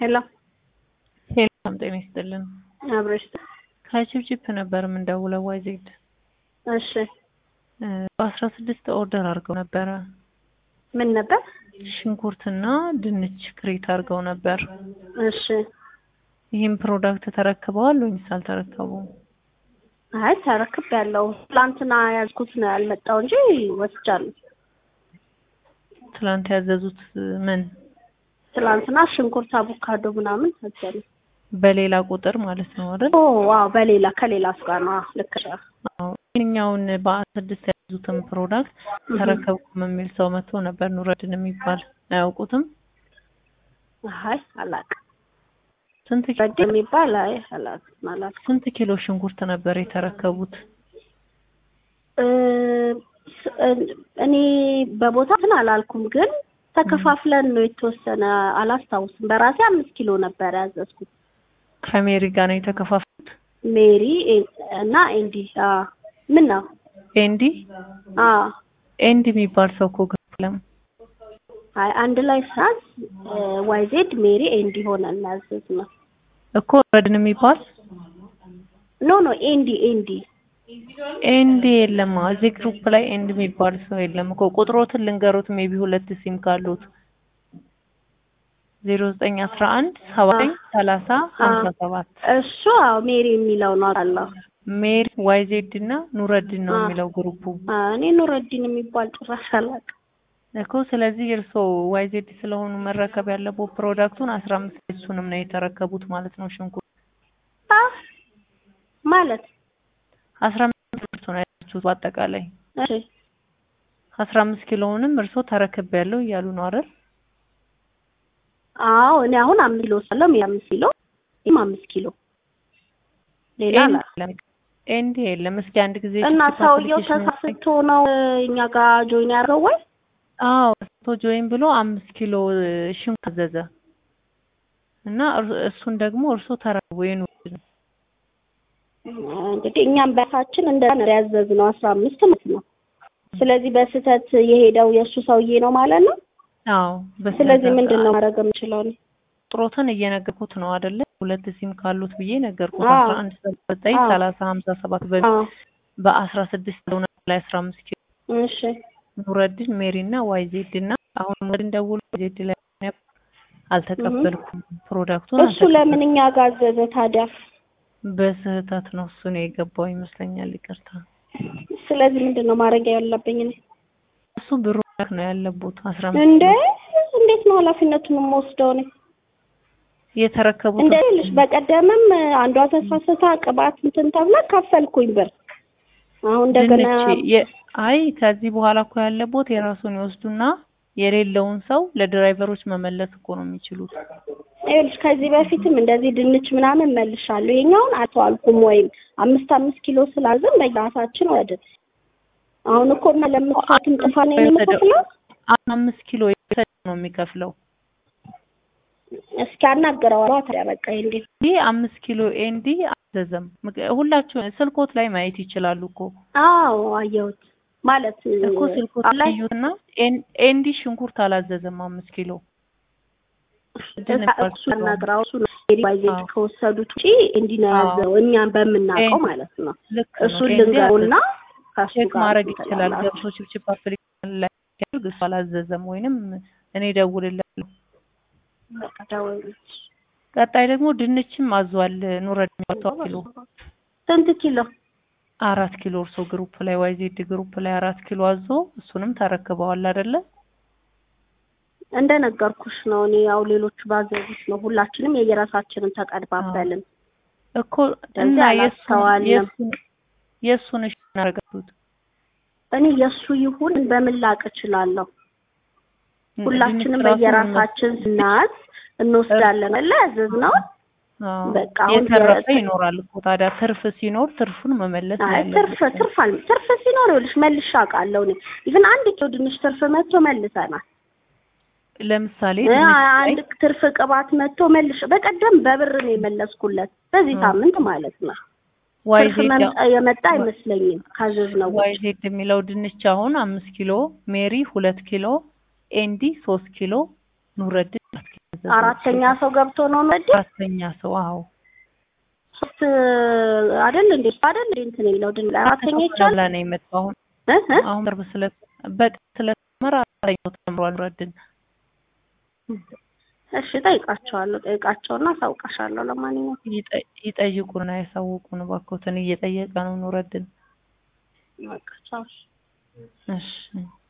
ሄሎ ሄሎም ጤና ይስጥልን። አብረሽ ከቺፕቺፕ ነበር የምንደውለው። ዋይዜድ እሺ በአስራ ስድስት ኦርደር አድርገው ነበረ። ምን ነበር? ሽንኩርትና ድንች ክሬት አድርገው ነበር። እሺ ይህም ፕሮዳክት ተረክበዋል ወይስ አልተረከቡም? አይ ተረክብ ያለው ትላንትና ያዝኩት ነው ያልመጣው እንጂ ወስጃለሁ። ትላንት ያዘዙት ምን ትላንትና ሽንኩርት፣ አቮካዶ ምናምን ወስጃለሁ። በሌላ ቁጥር ማለት ነው አይደል? ኦ ዋው፣ በሌላ ከሌላ ስጋ ነው። አዎ፣ ልክ ነህ። አዎ። ይህኛውን በአስራ ስድስት ያዙትን ፕሮዳክት ተረከብኩም የሚል ሰው መጥቶ ነበር። ኑረድን የሚባል አያውቁትም? አይ አላውቅም። ስንት ረድ የሚባል አይ አላውቅም አላውቅም። ስንት ኪሎ ሽንኩርት ነበር የተረከቡት? እ ስ- እኔ በቦታ እንትን አላልኩም፣ ግን ተከፋፍለን ነው የተወሰነ አላስታውስም። በራሴ አምስት ኪሎ ነበር ያዘዝኩት። ከሜሪ ጋር ነው የተከፋፈሉት? ሜሪ ኤ- እና ኤንዲ አዎ። ምን ነው ኤንዲ አዎ ኤንዲ የሚባል ሰው እኮ ገለም አይ አንድ ላይ ሳዝ ዋይዜድ ሜሪ ኤንዲ ሆነ እናዘዝ ነው። እኮ ረድን የሚባል ኖ ኖ ኤንዲ ኤንዲ ኤንዲ የለም። እዚህ ግሩፕ ላይ ኤንዲ የሚባል ሰው የለም እኮ። ቁጥሮትን ልንገሩት ሜቢ ሁለት ሲም ካሉት ዜሮ ዘጠኝ አስራ አንድ ሰባ ዘጠኝ ሰላሳ ሀምሳ ሰባት እሱ አዎ ሜሪ የሚለው ነው አለው። ሜሪ ዋይዜድ እና ኑረድን ነው የሚለው ግሩፑ እኔ ኑረዲን የሚባል ጭራሽ አላውቅም። እኮ። ስለዚህ እርስዎ ዋይዜድ ስለሆኑ መረከብ ያለበት ፕሮዳክቱን አስራ አምስት እሱንም ነው የተረከቡት ማለት ነው። ሽንኩርት አ ማለት አስራ አምስት እርሶ ነው ያላችሁት በአጠቃላይ እሺ አስራ አምስት ኪሎውንም እርሶ ተረክብ ያለው እያሉ ነው አይደል? አዎ እኔ አሁን አምስት ኪሎ ሳለው ሜሪ አምስት ኪሎ ይህም አምስት ኪሎ ሌላ ኤንዲ አላ የለም። ኤንዲ የለም። እስኪ አንድ ጊዜ እና ቺፕ ሰውየው አፕሊኬሽን ተሳስቶ ነው እኛ ጋር ጆይን ያደረገው ወይ? አዎ ቶ ጆይን ብሎ አምስት ኪሎ ሽንኩርት አዘዘ እና እር- እሱን ደግሞ እርሶ ተረክቦ የኑ እንግዲህ እኛም በራሳችን እንደዛ ነው ያዘዝነው አስራ አምስት ማለት ነው። ስለዚህ በስህተት የሄደው የእሱ ሰውዬ ነው ማለት ነው። አዎ በስነ ስለዚህ ስርዓት ምንድን ነው ማድረግ የምችለው እኔ? ቁጥሮትን እየነገርኩት ነው አይደለ? ሁለት ሲም ካሉት ብዬ ነገርኩት። አዎ። አስራ አንድ ሰባ ዘጠኝ አዎ። ሰላሳ ሀምሳ ሰባት በ አዎ በአስራ ስድስት ሆነ ላይ አስራ አምስት ኪሎ እሺ ኑረድን ሜሪ እና ዋይዜድ እና አሁን ኑረድን ደውሎ ዋይዜድ ላይ አልተቀበልኩም ፕሮዳክቱን እሱ ለምን እኛ ጋር አዘዘ ታዲያ? በስህተት ነው እሱ ነው የገባው ይመስለኛል። ይቅርታ ስለዚህ ምንድን ነው ማድረግ ያለብኝ እኔ? እሱ ብሩ ነው ያለቡት አስራ አምስት እንደ እንዴት ነው ኃላፊነቱን የምወስደው እኔ? የተረከቡት እንደ ልሽ በቀደምም አንዷ ተሳስታ ቅባት እንትን ተብላ ካፈልኩኝ ብር አሁን እንደገና ድንች የ- አይ ከዚህ በኋላ እኮ ያለቦት የራሱን ይወስዱና የሌለውን ሰው ለድራይቨሮች መመለስ እኮ ነው የሚችሉት። ይኸውልሽ ከዚህ በፊትም እንደዚህ ድንች ምናምን መልሻለሁ። የኛውን አልተዋልኩም ወይም አምስት አምስት ኪሎ ስላዝን በራሳችን ወደ አሁን እኮ እና ለምትፋትም ጥፋ ነው የምከፍለው። አምስት ኪሎ የወሰደ ነው የሚከፍለው። እስኪ አናግረዋለሁ ታዲያ በቃ እንዴ ይህ አምስት ኪሎ ኤንዲ አዘዘም። ምክ- ሁላችሁ ስልኮት ላይ ማየት ይችላሉ እኮ አዎ አየሁት ማለት እኮ ስልኮት ላይ እዩትና ኤን- ኤንዲ ሽንኩርት አላዘዘም አምስት ኪሎ እሱ አናግረው እሱ ነው ባይዜት አዎ። ከወሰዱት ውጪ እንዲህ ነው አዎ። ያዘው እኛም በምናውቀው ኤን- ማለት ነው። ልክ ነው። እሱን ኤንዲ ልንገሩና ከሱ ቼክ ጋር ማድረግ እንትን ይችላል። ትላላችሁ። ገብቶ ችፕችፕ አፕሊኬሽን ላይ ሲያደርግ እሱ አላዘዘም ወይንም እኔ ደውልላለሁ። በቃ ደውልልኝ። ቀጣይ ደግሞ ድንችም አዟል። ኑረድ የሚወጣው ኪሎ ስንት ኪሎ? አራት ኪሎ እርሶ ግሩፕ ላይ ዋይዜድ ግሩፕ ላይ አራት ኪሎ አዞ እሱንም ተረክበዋል አይደለ? እንደነገርኩሽ ነው። እኔ ያው ሌሎቹ ባዘዙት ነው። ሁላችንም የየራሳችንን ተቀድባበልን። እኮ እና እንደዚህ የእሱን አላስተዋልንም። የእሱን የእሱን እሺ እናደርጋችሁት እኔ የእሱ ይሁን በምን ላቅ እችላለሁ? ሁላችንም በየራሳችን ስናዝ እንወስዳለን አለ ያዘዝነው። በቃ አሁን የተረፈ የ- ይኖራል እኮ ታዲያ ትርፍ ሲኖር ትርፉን መመለስ ነው አይ ትርፍ ያለብን። ትርፍ አል ትርፍ ሲኖር ይኸውልሽ መልሼ አውቃለሁ። እኔ ኢቭን አንድ ኪሎ ድንች ትርፍ መጥቶ መልሰናል። ለምሳሌ እ ድንች ላይ አንድ ትርፍ ቅባት መጥቶ መልሽ በቀደም በብር ነው የመለስኩለት በዚህ እ። ሳምንት ማለት ነው። ትርፍ ዋይዜድ መምጣ- የመጣ አይመስለኝም ካዘዝነው ውጭ። ዋይዜድ የሚለው ድንች አሁን አምስት ኪሎ ሜሪ ሁለት ኪሎ ኤንዲ ሶስት ኪሎ ኑረድን አራት ኪሎ ያዘዘው። አራተኛ ሰው ገብቶ ነው ነው አራተኛ ሰው አዎ ሶስት አይደል እንዴ አይደል እንዴ እንትን የሚለው ድን አራተኛ ይቻላል ላይ ነው የመጣው አሁን እ እ አሁን ቅርብ ስለ በቅ ስለተመራ አራተኛው ተምሯል ረድን እሺ ጠይቃቸዋለሁ ጠይቃቸውና አሳውቃሻለሁ ለማንኛውም ይጠ- ይጠይቁና ያሳውቁን እባክዎትን እየጠየቀ ነው ኑረድን በቃ ቻው እሺ